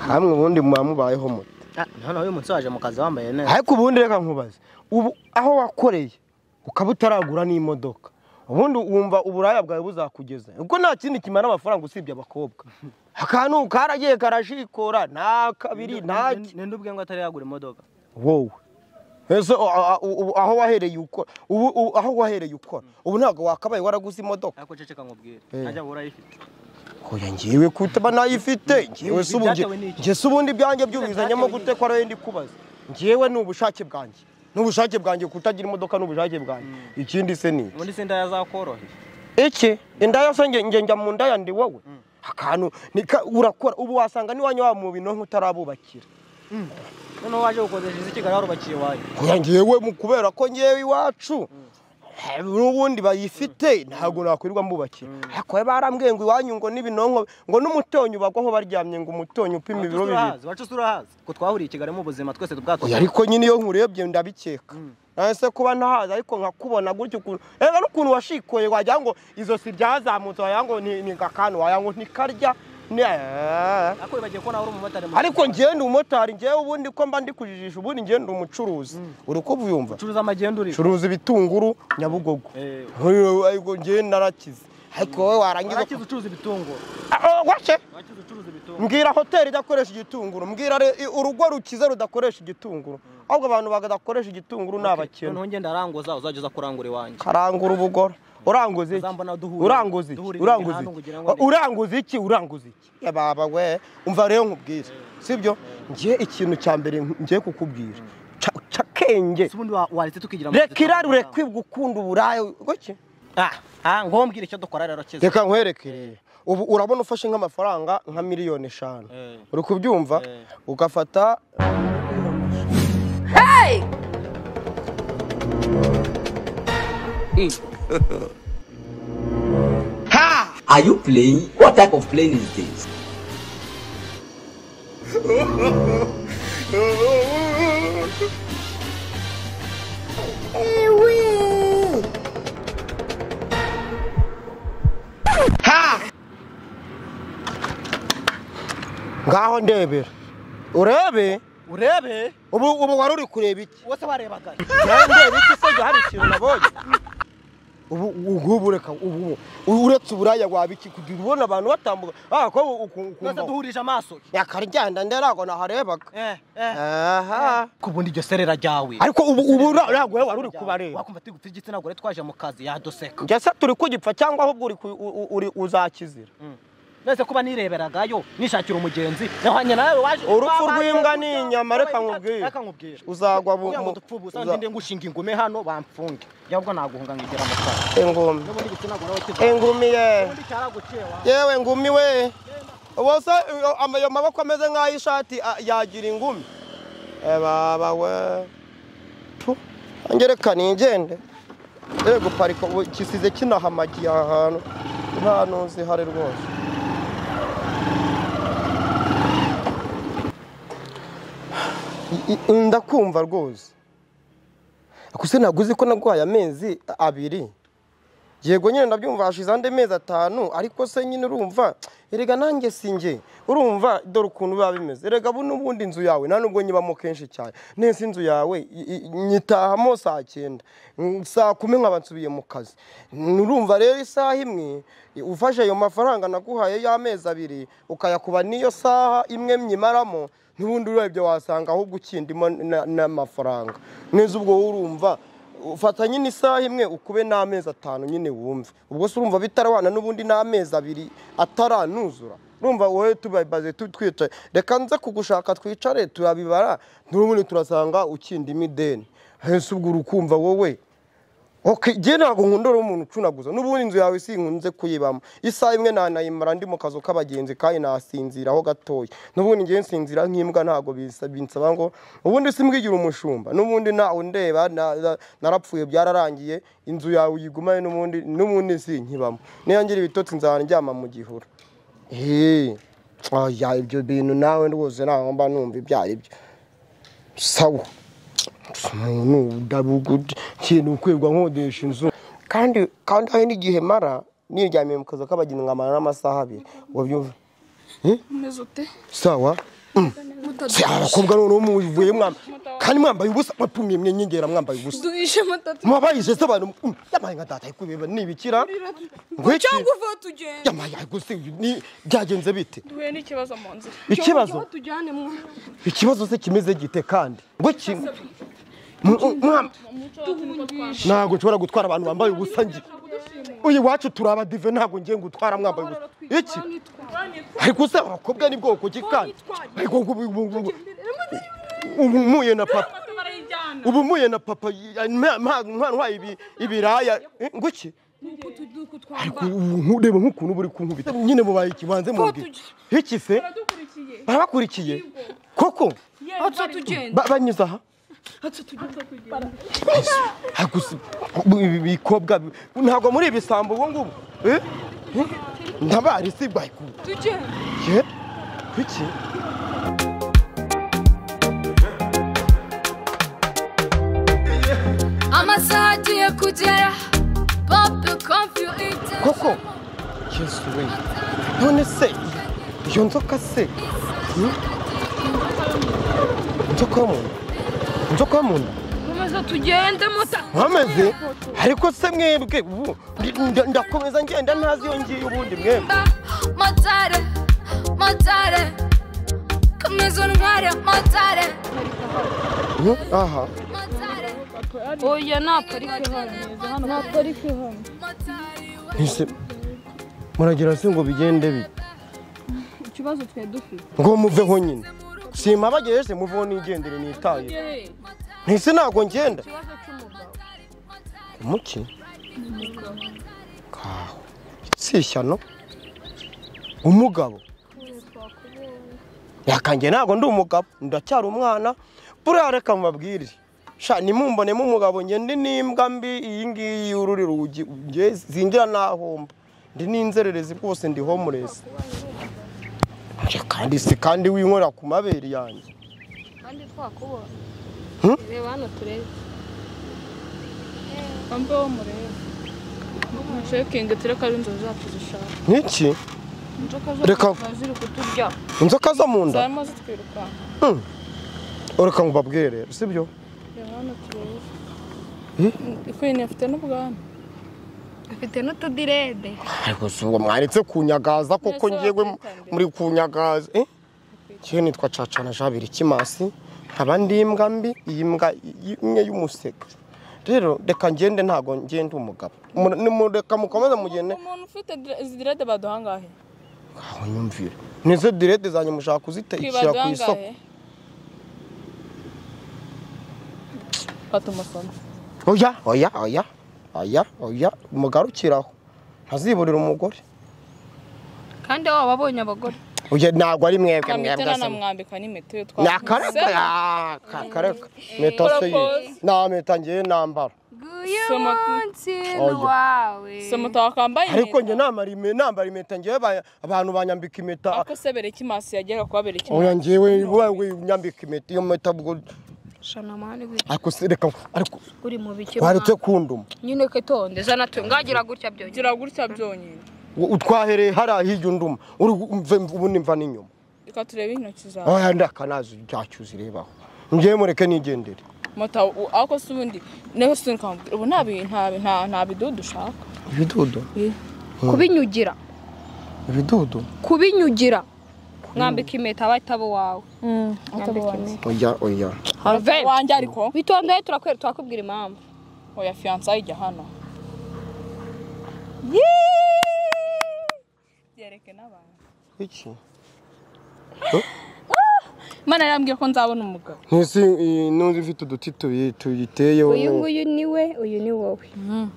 namwe ubundi muba mubayeho mute noneho uyu munsi waje mu kazi wambaye neza ariko ubundi reka nkubaze ubu aho wakoreye ukaba utaragura n'imodoka ubundi wumva uburaya bwawe buzakugeza ubwo nta kindi kimara amafaranga usibye abakobwa akantu karagiye karashikora nta kabiri nta ki- ninde ubwe ngo atari yagura imodoka wowe ese a- a- ubu aho wahereye ukora ubu ubu aho wahereye ukora ubu ntabwo wakabaye waraguze imodoka ariko ceceka nkubwire Eh. ntajya buhora ayifite oya ngewe kuba nayifite ngewe se ubu nge- Ibyatewe n'iki? nge se ubundi ibyanjye byubizanyemo Ibyatewe n'iki? gute ko ariyo ndi kubaza ngewe ni ubushake bwanjye ni ubushake bwanjye kutagira imodoka ni ubushake bwanjye ikindi se ni iki? ubundi se ndaya zakoroheye iki indaya se nge nge njya mu ndaya ndi wowe akantu nika- urakora ubu wasanga niwanyu wa mu binonko utarabubakira noneho waje gukodesha izi kigali warubakiye iwawe oya ngewe mu kubera ko ngewe iwacu n'ubundi bayifite ntabwo nakwirirwa mbubakira ariko we barambwiye ngo iwanyu ngo n'ibinonko ngo n'umutonyi ubagwaho baryamye ngo umutonyi upima ibiro bibiri wacu se urahazi ko twahuriye i kigali mu buzima twese Oya, tubwato ariko nyine iyo nkurebye ndabikeka ese kuba ntahazi ariko nkakubona gutyo ukuntu reba n'ukuntu washikoye wagira ngo izosi ryazamutse wagira ngo ni ni akantu wagira ngo ntikarya Ne- ariko wibagiye ko nawe uri umumotari mu- ariko ngewe ndi umumotari ngewe ubundi ko mba ndi kujijisha ubundi ngewe ndi umucuruzi uri uko ubyumva ucuruza amagenda uri curuza ibitunguru nyabugogo Eh. Nkuriwe, ariko ngewe narakize ariko wowe warangiza warakize ucuruza ibitunguru Ah, oh, washe warakize ucuruza ibitunguru mbwira hoteli idakoresha igitunguru mbwira re- urugo rukize rudakoresha igitunguru ahubwo abantu badakoresha igitunguru ni abakene noneho ngenda aranguza uzajya uza kurangura iwanjye karangura ubugoro uranguza iki Uzambona duhura- uranguza duhura iki imihanda uranguza iki kugira ngo- uranguza iki uranguza iki Ya baba we umva rero nkubwire sibyo ngiye ikintu cya mbere ngiye kukubwira Ca- cakenge se ubundi wa- waretse tukigira mu reka kazi irari twabona. ureke gukunda uburayi goke Ah, ah ngombwire icyo dukora rero kiza reka nkwerekere ubu urabona ufashe nk'amafaranga nka miliyoni eshanu Eh. uri kubyumva Eh. ugafata Are you playing? What type of playing is this? ngaho ndebera urebe urebe ubu ubu wari uri kureba iki wose warebaga nawe ndeba iki se njye hari ikintu nabonye ubu ubu ubu reka ubu ubu uretse uburaya waba iki kugira ubona abantu batambuka ah ko twese ukumva duhurije amaso yakaryanda nderago naharebaga eh eh aha ko ubundi iryo serera ryawe ariko ubu ubu ntabwo wari uri kubareba wakumva turi gupfa igitsina gore twaje mu kazi yaduseka njye se turi kugipfa cyangwa ahubwo uri ku- u- uri uzakizira nese kuba nireberagayo nishakira umugenzi nahanye nawe waje Urupfu wabaye- rw'imbwa ni inyama, reka nkubwire. reka nkubwire uzagwa mu- kugira ngo mu- dupfe ubusa uza- ndinde ngushinga ingume hano bamfunge yabwo naguhunga ngigera mu kazi engumi n'ubundi igitsina gore aho kiva engumi yeee ubundi cyaraguciye wa yewe ngumi we ubose ayo maboko ameze nk'aho ishati a- yagira ingumi Eh, baba we Tu, angereka ningende yewe guparika ubu gisize kinahamagiye aha hantu nta ntuzi ihari rwose I- i- ndakumva rwose gusa ntabwo uzi ko naguhaye amezi abiri yego nyine ndabyumva hashize andi mezi atanu ariko se nyine urumva erega nanjye si njye urumva dore ukuntu biba bimeze erega bu n'ubundi inzu yawe nta nubwo nyibamo kenshi cyane nese inzu yawe i- i- nyitahamo saa cyenda Mm, saa kumi nkaba nsubiye mu kazi Mm, urumva rero isaha imwe ufashe ayo mafaranga naguhaye y'amezi abiri ukayakuba n'iyo saha imwe myimaramo n'ubundi urebye wasanga ahubwo ukindimo na- n'amafaranga neza ubwo urumva ufata nyine isaha imwe ukube n'amezi atanu nyine wumve ubwo se urumva bitarabana n'ubundi n'amezi abiri ataranuzura urumva wowe tubabaze tu- twicaye reka nze kugushaka twicare turabibara n'ubundi turasanga ukindimo ideni hese ubwo urukumva wowe Ok, njye ntabwo nkundora umuntu ucunaguza n'ubundi inzu yawe sinkunze kuyibamo isaha imwe nanayimara ndi mu kazu k'abagenzi kandi nasinziraho gatoya n'ubundi njye nsinzira nk'imbwa ntabwo bisa- binsaba ngo ubundi simbwigira umushumba n'ubundi ntawe ndeba na- na- narapfuye byararangiye inzu yawe uyigumane n'ubundi n'ubundi sinkibamo niyangira ibitotsi nzahora ndyama mu gihuru eee oya ibyo bintu nawe rwose ntabwo mba numva ibyo ari byo sawa umuntu udabugudi kintu ukwirwa nkodesha inzu kandi kandi hari n'igihe mara niryamiye mu kazi k'abagenzi nkamara n'amasaha abiri wabyumva umeze ute sawa se aba bakobwa noneho muvuye mwamba kandi mwambaye ubusa mwapfumye mwe nyingera mwambaye ubusa duhishe amatatu mwabayije se abantu mm, yabaye nka data kubeba nibikira ngwiki cyangwa uva tugenda yamaye gusi ni byagenze bite duhuye n'ikibazo mu nzira Ikibazo? Cyangwa tujyane mu ikibazo se kimeze gite kandi ngwiki ntabwo nshobora gutwara abantu bambaye ubusa ngi uyu iwacu turi abadive ntabwo ngiye gutwara mwambaye ubusa iki ariko se abakobwa ni bwoko ki kandi ariko ubu- ubu- ubu- ubu- ubu muye na papa ubu muye na papa ntwaye ibiraya Eh, ngo iki ariko ubu nku- reba nk'ukuntu buri kunkubita nyine mubaye ikibanze mubwira iki se barabakurikiye koko atsa tugenda Ba- banyuze aha Ariko si- bu- ibi bikobwa bi- ntabwo muri ibisambo ubu ngubu Eh? Eh? ntabari si bwayiku tugenda ye kuki amasaha agiye kugera pope confuse koko yesu we none se iyo nzoka se Hmm? inzoka yo mu nda inzoka yo mu nda komeza tugende muta mwameze ariko se mwebwe ubu ndi- nda- ndakomeza ngenda ntazi iyo ngiye ubundi mwebwe matare matare komeza untware matare Hmm? aha matare oya nta parike hano nta parike hano Ese muragira se ngo bigende bite ikibazo twari dufite ngo muveho nyine sima bagejeje muveho nigendere nitaye ntise ntabwo ngenda ikibazo cy'umugabo umuki kaho si ishyano umugabo yakange ntabwo ndi umugabo ndacyari umwana buriya reka mubabwire sha nimumbonemo umugabo nge ndi n'imbwa mbi iyi ngiyi y'ururi rugi nge zinjira nahomba ndi n'inzererezi rwose ndi homeless Nje kandi si kandi winkorera ku mabere yanjye kandi twakubona Hmm? reba hano turebe wambe wo murebe mushekinge tureka ari inzozi zacu zishaka niki inzoka Reka- zacu ziri kuturya inzoka zo mu nda zarimo zitwirukanka ureka ngo ubabwire sibyo reba hano turebe ikwini afite n'ubwanwa afite n'utudirede ariko si uwo mwanditse kunyagaza koko Nese ngewe wakwitambira. muri kunyagaza eh ngewe nitwa cacana jabiri kimasi nkaba ndi imbwa mbi iyi mbwa y- imwe y'umuseke rero reka ngende ntabwo ngende umugabo Mu- ni mu- reka mukomeze mugende umuntu ufite dire- izi direde baduha angahe aho nyumvire nizo direde zanjye mushaka kuzitekera twibaduha ku isoko angahe fata umusoma oya oya oya oya oya mugarukiraho ntaziburira umugore kandi waba wabonye abagore oya ntabwo ari mwebwe mwebwe amitana se namwambika n'impeta iyo ni twakubise. akareka ya- ka- kareka impeta se ye Propose. nta mpeta ngewe nambara So muto- so muto wakambaye ariko impeta. njye namara ime- nambara impeta ngewe ba- abantu banyambika impeta ako se bereka imaso yagera kuba bereka imaso oya ngewe wowe unyambika impeta iyo mpeta bwo ariko se reka ariko uri mu bike waretse kunduma nyine ketonde zana tu ngagira gutya byonyine gira gutya byonyine Wo- utwahereye hariya hirya unduma uri umve ubu nimva n'inyuma reka turebe intoki zawe oya ndakanazi byacyo uzirebaho ngewe mureke nigendere mota u- ako se ubundi nawe se nkamubwira ubu nta bi- nta bi- nta- nta bidudu ushaka ibidudu kubinyugira ibidudu kubinyugira mwambika impeta batabo wawe oya oya harve wanjye ariko bitondeye turakwera twakubwira impamvu oya fiyansaye ijya hano byereke n'abantu iki mana yambwiye ko nzabona umugabo ntese n'undi ufite uduti tubi- tuyiteyeho uyu nguyu ni we uyu ni wowe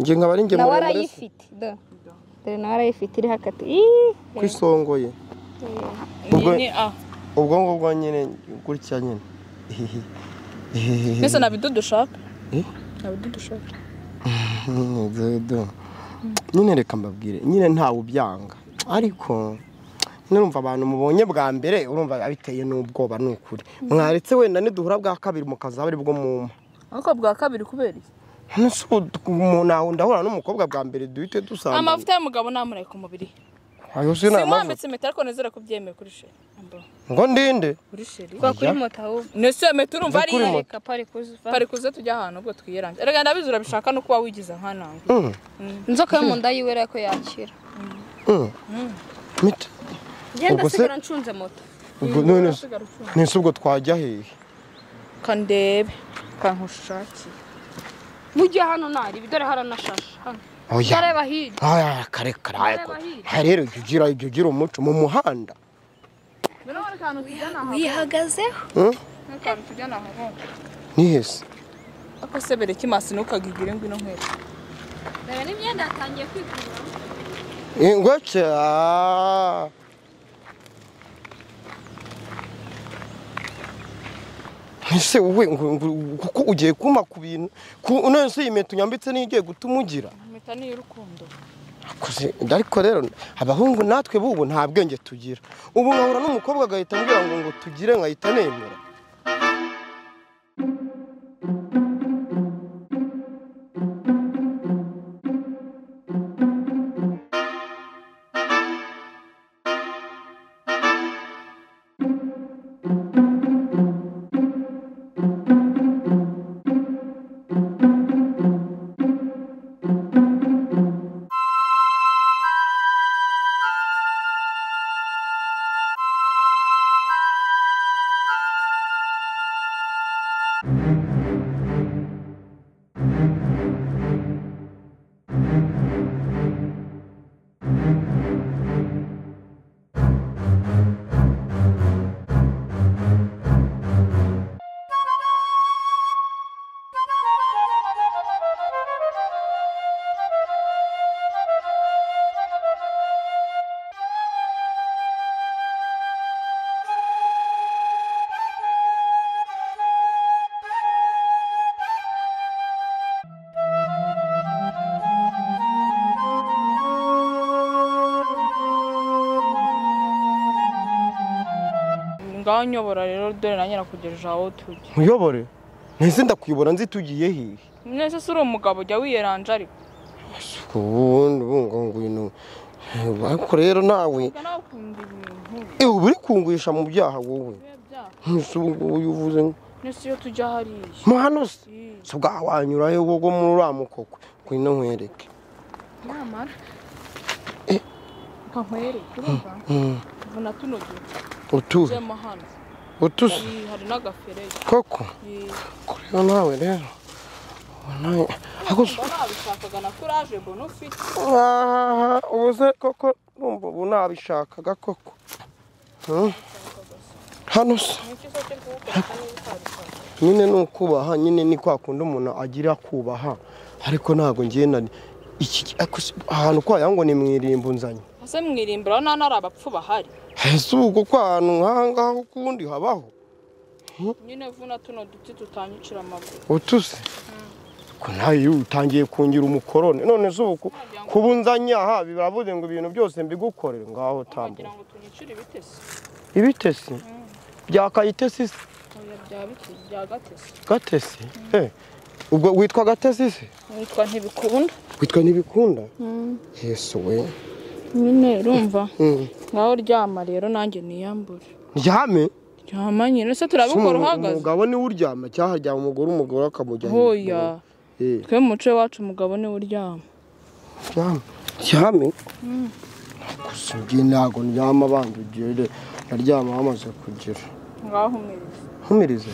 nge nkaba ari nge nawe muremure se. arayifite do dore nawe arayifite iriho akatu Ii! ku isongoye ni Ubwo- ni a ubwo ngubwo nyine gutya nyine mbese nabidudu ushaka Eh? nabidudu ushaka dodo nyine reka mbabwire nyine ntawe ubyanga ariko nurumva abantu mubonye bwa mbere urumva biteye n'ubwoba ni ukuri mwaretse wenda niduhura bwa kabiri mukazaba ari bwo mumpa ariko bwa kabiri kubera iki none se ubu umuntu aho ndahura n'umukobwa bwa mbere duhite dusanga amavuta y'umugabo namureka umubiri ayo si sinamaze mwambitse impeta ariko nezera kubyemera kuri sheri Ambo. ngo ndinde kuri sheri twa kuri moto ahubwo nese meta urumva Nza ari kuri iye. moto. reka pari kuzuva pari kuze tujya ahantu ubwo twiyerangira erega ndabizi urabishaka no kuba wigize nkananga Mm, inzoka yo mu nda yiwe rero ko yakira mm. mita ngenda Ubwo se- nsigara ncunze moto ubwo none se- nese ubwo twajya hehe kandebe kankushakire mujye hano nari dore haranashashe hano oya ndareba hirya aya kare kare aya ko- Ndareba hirya. aya rero jya ugira jya ugira umuco mu muhanda wihagazeho mm? nk'akantu tujyana ahahunga ni hese ako se bereke masi ntukagigire ngwino nkweto reba n'imyenda yatangiye kwigura ingweke aaa. ese wowe ngo- ngo- kuko ugiye kumpa ku bintu ku- none se iyi meto unyambitse niyo ugiye gutuma ugira impeta ni iy'urukundo Akoze- ariko rero abahungu natwe bubu nta bwenge tugira ubu nkahura n'umukobwa agahita ambwira ngo ngo tugire nkahita nemera ngaho nyobora rero dore nanjye nakugejeje aho tujya nkuyobore ntese ndakuyobora nzi tugiye hehe nese si uri umugabo ujya wiyeranja ariko ubundi ubungu ngwino ariko rero nawe ujya nawe ukunda ibintu Ewe uba uri kunguhisha mu byaha wowe bibe byaka ntusi ubu ngubu uyu uvuze ngo nese iyo tujya hariya mo hano se Ii, se bwawanyura he wowe muri uriya mukoko ngwino nkwereke namara Eh. reka nkwereke urumva Mm, mbona tuno gihe utuje tujyemo hano utuse Ii, hari n'agaferege koko Ii. kureba nawe rero ubona ariko se- mba nabishakaga na kuraje mbona ufite ahaha ubu se koko numva ubu nabishakaga koko Mm. hano se nicyo cyo kuwukoresha niba utabishaka nyine ni ukubaha nyine ni kwa kundi umuntu agira kubaha ariko ntabwo ngenda iki ariko se- ahantu kwayo ngo ni mu irimbo nzanye ese mwirimbura aho nta n'ari abapfu bahari ese ubu kuko ahantu nk'aha ngaha ukundi habaho nyine vuna tuno duti tutanyicira amaguru utuse ko nawe iyo utangiye kungira umukorone none se ubu ku- kuba unzanye aha biravuze ngo ibintu byose mbigukorere ngaho wagira tambuka ngo tunyicire ibitesi ibitesi byakayitesi se oya bya biki bya gatesi gatesi Eh, ubwo witwa gatesi se witwa ntibikunda witwa ntibikunda yesu we nyine urumva Mm. ngaho ryama rero nanjye niyambure ryame ryama nyine se turabikora uhagaze umugabo niwe uryama cyangwa haryama umugore umugore akamujyana hoya Eh, twe mu muco wacu umugabo niwe uryama ryame ryame gusa ubwiye ntabwo ndyama abandi ugire ndaryama bamaze kugira ngaho umwiriza ntumirize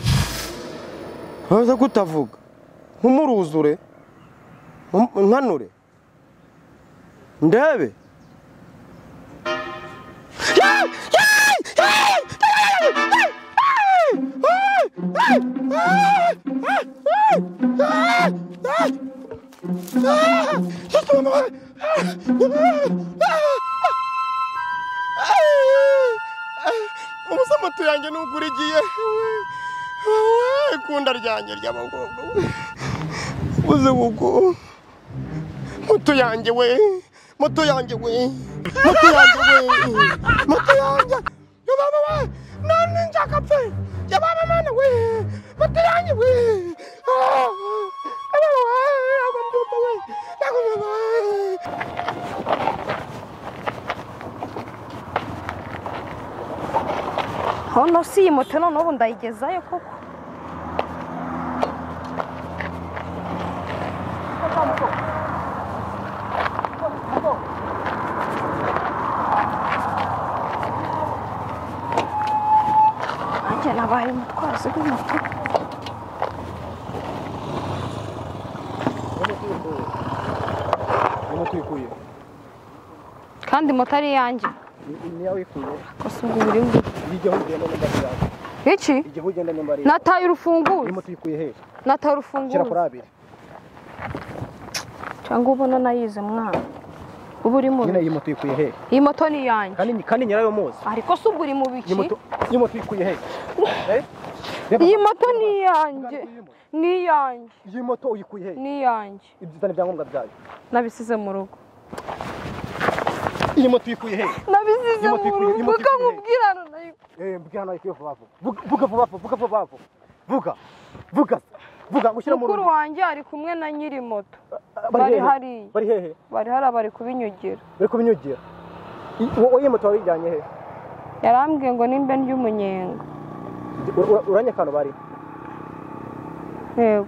ntuze kutavuga nkumuruzure nkum- nkanure ndebe umusamatu yanjye nubwo urigiye ikunda ryanjye ry'amagogo uze kuko moto yanjye we moto yanjye we moto yanjye we moto yanjye yababa we none nshaka pe yababa mwana we moto yanjye we Ah, yababa we nakubyuka we nakubyuka we hano si iyi moto none ubu ndayigezayo koko nanjye nabaye umutwazi w'imoto kandi moto ari iyanjye gusa ubwo biri bwo iki nataye urufunguzo nataye urufunguzo cyangwa ubona nayize mwana uba uri mu nyine iyi moto uyikuye he iyi moto ni iyanjye kandi kandi nyirayo muzi ariko se ubwo uri mu biki iyi moto iyi moto uyikuye he Eh? iyi moto ni iyanjye ni iyanjye iyi moto uyikuye he ni iyanjye ibyiza n'ibyangombwa byayo nabisize mu rugo iyi moto uyikuye he nabisize Iyi mu moto ikuye- iyi rugo moto ikuye. kamubwirana nayo Eh, mbwira hano ayikuye vuba vuba Vuga- vuga vuba vuba vuga vuba vuba vuga vuga vuga ngushyira mu mukuru rugo wanjye ari kumwe na nyiri moto Ah, bari hehe? hariya bari hehe bari hariya bari kubinyugira bari kubinyugira I- wowe iyi moto wayijyanye he yarambwiye ngo nimbe ry'umunyenga Ur- ur- uranyeka hano bari yego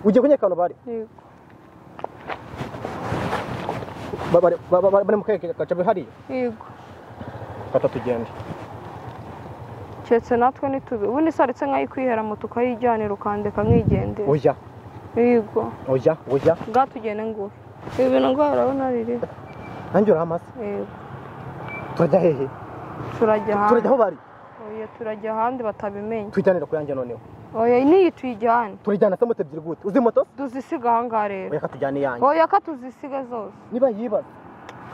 ugiye kunyeka hano bari yego Ba- bari- ba- ba- bari mu keke gacabe hariya yego fata tugende keretse natwe ntitubi ubundi se aretse nk'ayikwihera moto ukayijyanira ukandeka nkigendera oya yego oya oya bwatugene nguhe ibi bintu ngo urabona riri nanjye uri amaze yego turajya hehe turajya turajya hanze aho bari oya turajya hanze batabimenye tujyanira ku yanjye noneho oya n'iyi tuyijyane turijyana se moto ebyiri gute uzi moto tuzisiga aha ngaha rero oya katujyana iyanjye oya ka tuzisige zose niba yibaza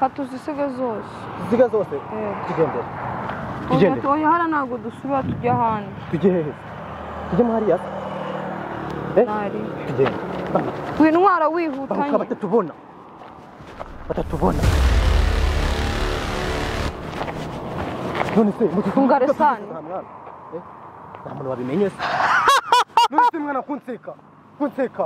ka tuzisige zose ziga zose Eh. tugendere oya tugendere oya hariya ntabwo dusubira tujya ahandi tujye hehe tujye mo hariya Eh? ntari tugende wintwara bahuka wihutanye batatubona batatubona none se Ungare sana. nta muntu wabimenye se none se mwana kunseka kunseka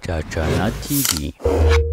Chachana TV.